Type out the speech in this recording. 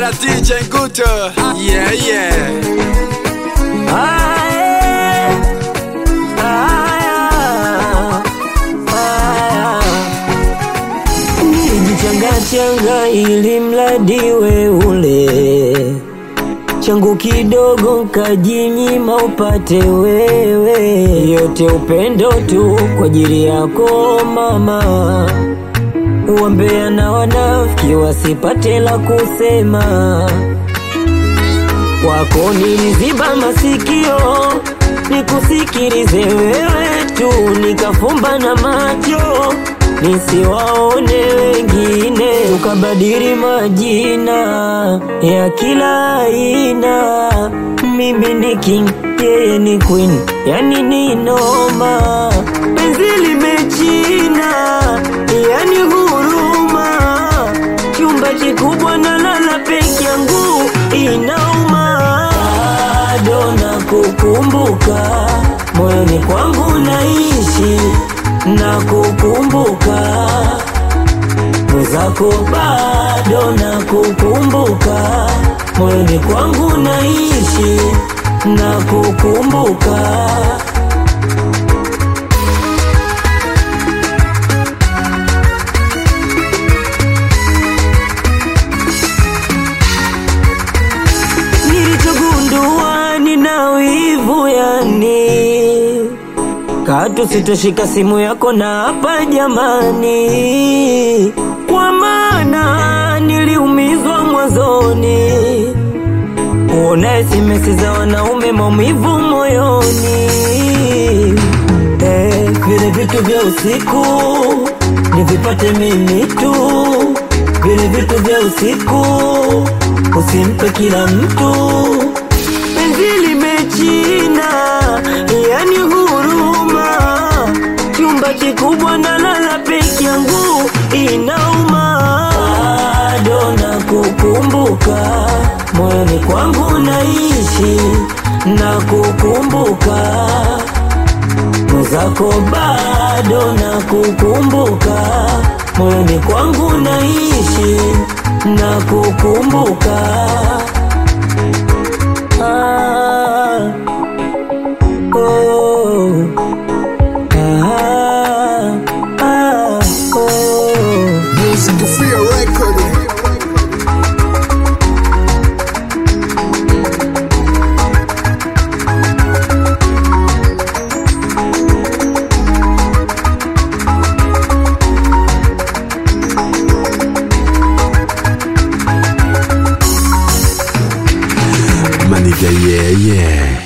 Bwana DJ Nguto. Yeah, yeah. Nilijichangachanga ili mradi we ule changu kidogo kajinyima upate wewe, yote upendo tu kwa ajili yako mama. Wambea na wanafiki wasipate la kusema, kwako niliziba masikio nikusikilize wewe tu, nikafumba na macho nisiwaone wengine, ukabadili majina ya kila aina. Mimi ni king, yeye ni queen, yani ni noma, penzi limechina, yani huruma, chumba kikubwa na lala peke yangu inauma, bado nakukumbuka moyoni kwangu naishi na kukumbuka mwenzako, bado na kukumbuka moyoni kwangu naishi na kukumbuka. Nilichogundua nina wivu yani Katu sitoshika simu yako na hapa jamani, kwa maana niliumizwa mwanzoni. Uona SMS za wanaume, maumivu moyoni. Eh, vile vitu vya usiku nivipate mimi tu, vile vitu vya usiku usimpe kila mtu. Penzi limechina, yani huruma, chumba kikubwa na lala peke yangu inauma, bado nakukumbuka moyoni kwangu naishi na kukumbuka mwenzako, bado nakukumbuka moyoni kwangu naishi na kukumbuka Ah, oh, ah, ah, oh. Music Free Record. Maniga yeah yeah